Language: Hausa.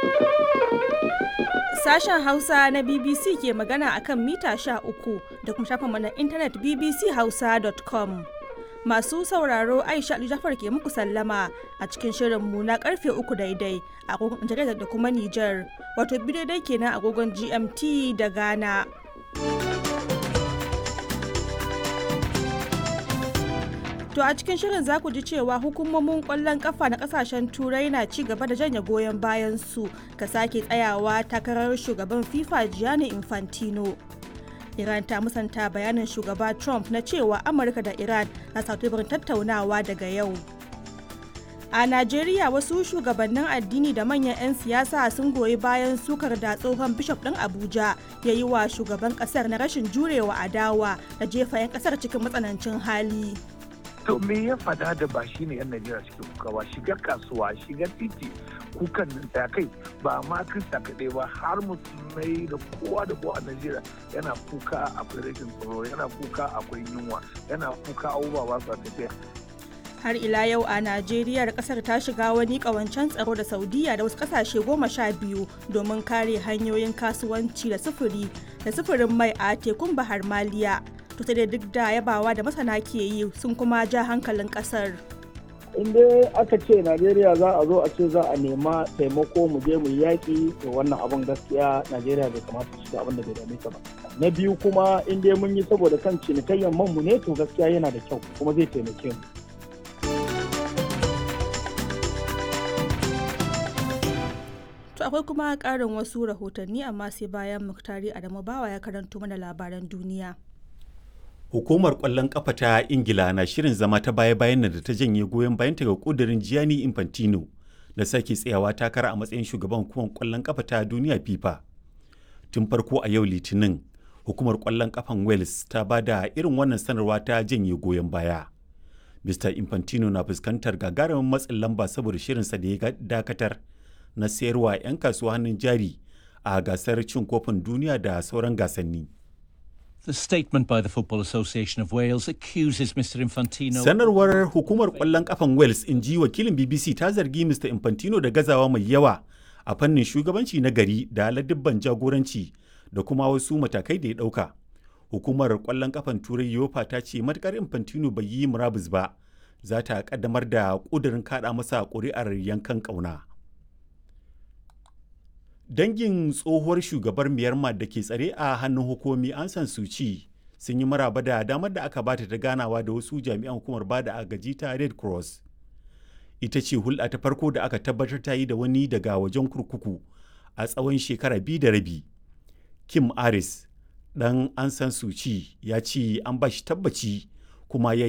Sashen Hausa na BBC ke magana akan mita sha uku da kuma shafinmu na intanet bbchausa.com. Masu sauraro Aisha Ali Jafar ke muku sallama a cikin shirinmu na karfe uku daidai a agogon Nijar da kuma Nijar, wato biyu daidai kenan agogon GMT da Ghana. To a cikin shirin za ku ji cewa hukumomin kwallon kafa na kasashen turai na ci gaba da janye goyon bayan su ka sake tsayawa takarar shugaban FIFA Gianni Infantino. Iran ta musanta bayanin shugaba Trump na cewa Amurka da Iran na teburin tattaunawa daga yau. A Najeriya wasu shugabannin addini da manyan 'yan siyasa sun goyi bayan sukar da tsohon bishop ɗin Abuja ya yi wa shugaban ƙasar na rashin jurewa adawa da jefa 'yan ƙasar cikin matsanancin hali. to me ya fada da ba shi ne yan najeriya suke kuka ba shiga kasuwa shiga titi kukan nan ta kai ba ma krista kaɗai ba har musulmai da kowa da kowa a najeriya yana kuka akwai rashin tsaro yana kuka akwai yunwa yana kuka abubuwa ba su tafiya har ila yau a najeriya kasar ta shiga wani kawancen tsaro da saudiya da wasu kasashe goma sha biyu domin kare hanyoyin kasuwanci da sufuri da sufurin mai a tekun bahar maliya to sai dai duk da yabawa da masana ke yi sun kuma ja hankalin kasar in dai aka ce najeriya za a zo a ce za a nema taimako mu je mu yaƙi to wannan abin gaskiya najeriya bai kamata shiga abin da bai dame ta ba na biyu kuma in dai mun yi saboda kan cinikayyar man mu ne to gaskiya yana da kyau kuma zai taimake mu To akwai kuma ƙarin wasu rahotanni amma sai bayan Muktari Adamu Bawa ya karanto mana labaran duniya. Hukumar ƙwallon ƙafa ta Ingila na shirin zama ta baya-bayan da ta janye goyon bayanta ga ƙudurin Gianni Infantino da sake tsayawa takara a matsayin shugaban hukumar ƙwallon ƙafa ta duniya FIFA. Tun farko a yau Litinin, hukumar ƙwallon ƙafan Wales ta ba da irin wannan sanarwa ta janye goyon baya. Mr. Infantino na fuskantar gagarumin matsin lamba saboda shirinsa da ya dakatar na sayarwa 'yan kasuwa hannun jari a gasar cin kofin duniya da sauran gasanni. The statement by the Football Association of Wales accuses Mr. Infantino. Sanarwar hukumar ƙwallon ƙafan Wales in ji wakilin BBC ta zargi Mr. Infantino da gazawa mai yawa a fannin shugabanci na gari da ladibban jagoranci da kuma wasu matakai da ya ɗauka. Hukumar ƙwallon ƙafan Turai Yofa ta ce matukar Infantino bai yi murabus ba, za ta ƙaddamar da ƙudurin kaɗa masa ƙuri'ar yankan ƙauna. dangin tsohuwar shugabar myanmar da ke tsare a hannun hukumi an san suci sun yi maraba da damar da aka bata ta ganawa da wasu jami'an hukumar bada agaji ta red cross ita ce hulɗa ta farko da aka tabbatar ta yi da wani daga wajen kurkuku a tsawon shekara biyu da rabi kim aris dan an san suci ya ce an ba shi tabbaci kuma ya